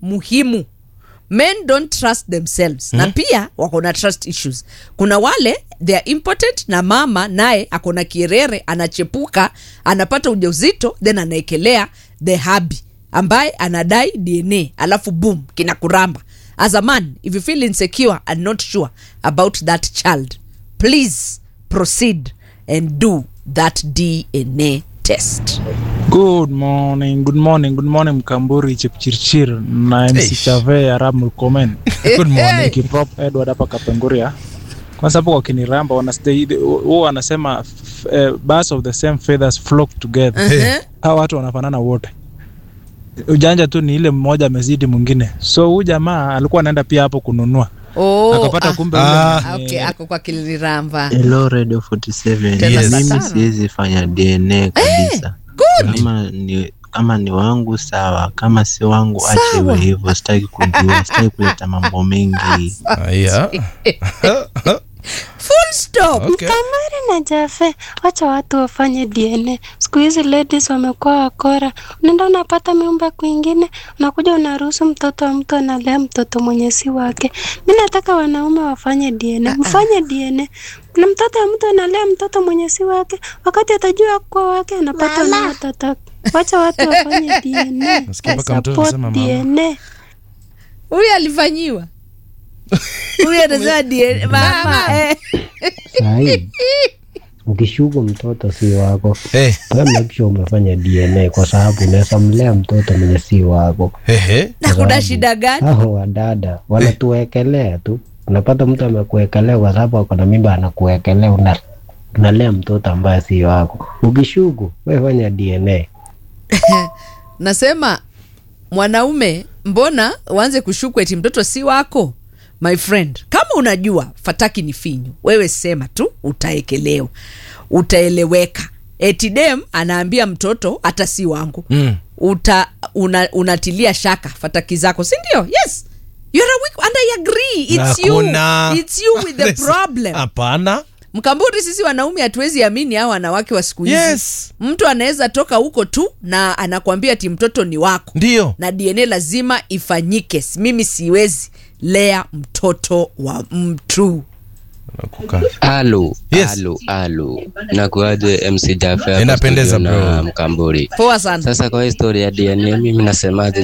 muhimu men don't trust themselves na pia wako na trust issues kuna wale they are impotent na mama naye ako na kierere anachepuka anapata ujauzito then anaekelea the habi ambaye anadai dna alafu boom kinakuramba as a man if you feel insecure and not sure about that child please proceed and do that dna test Good morning, good morning, good morning Mkamburi Chepchirchir na MC Eish. Chave Arab Murkomen. Good morning. Kiprop Edward hapa Kapenguria. Kwanza hapo kwa kiniramba wanastay huwa wanasema f- eh, birds of the same feathers flock together. uh-huh. Hawa watu wanafanana wote. Ujanja tu ni ile mmoja amezidi mwingine. So huyu jamaa alikuwa anaenda pia hapo kununua. oh, Akapata ah, kumbe Ah. ule okay, ako kwa kiliramba Hello Radio 47. Tena Yes. Mimi sana. siwezi fanya DNA kabisa. good. Kama ni kama ni wangu sawa, kama si wangu ache Sawa. iwe hivyo. Sitaki kujua, sitaki kuleta mambo mengi. Aya. full stop Okay. Kamari na Jafe, wacha watu wafanye DNA. Siku hizi ladies wamekuwa wakora, unaenda unapata miumba kwingine, unakuja unaruhusu mtoto wa mtu analea mtoto mwenye si wake. Mi nataka wanaume wafanye DNA, mfanye DNA. Na mtoto wa mtu analea mtoto mwenye si wake, wakati atajua kuwa wake anapata na watoto. Wacha watu wafanye DNA. Nasikia mpaka mtoto Support anasema mama. DNA. huyu alifanyiwa huyu anasema DNA mama eh. Sahi, ukishuku mtoto si wako, Eh, we make sure umefanya DNA kwa sababu unaweza mlea mtoto mwenye si wako. ehe. na kuna shida gani Hao wadada wanatuwekelea tu, unapata mtu amekuwekelea kwa sababu ako na mimba, anakuwekelea una unalea mtoto ambaye si wako. Ukishuku we fanya DNA. nasema mwanaume mbona uanze kushuku eti mtoto si wako my friend kama unajua fataki ni finyu wewe sema tu utaekelewa utaeleweka eti dem anaambia mtoto hata si wangu Mm. uta una, unatilia shaka fataki zako si ndio yes You're a weak, and I agree it's Hakuna. you it's you with the problem Hapana. mkamburi sisi wanaume hatuwezi amini hao wanawake wa siku hizi Yes. mtu anaweza toka huko tu na anakwambia ati mtoto ni wako Ndio. na dna lazima ifanyike mimi siwezi lea mtoto wa mtu Nakuka. Halo, Yes. halo, halo. Nakuaje MC Jaffe hapa Inapendeza, studio na bro. Mkamburi. poa sana Sasa kwa historia ya DNA mimi nasemaje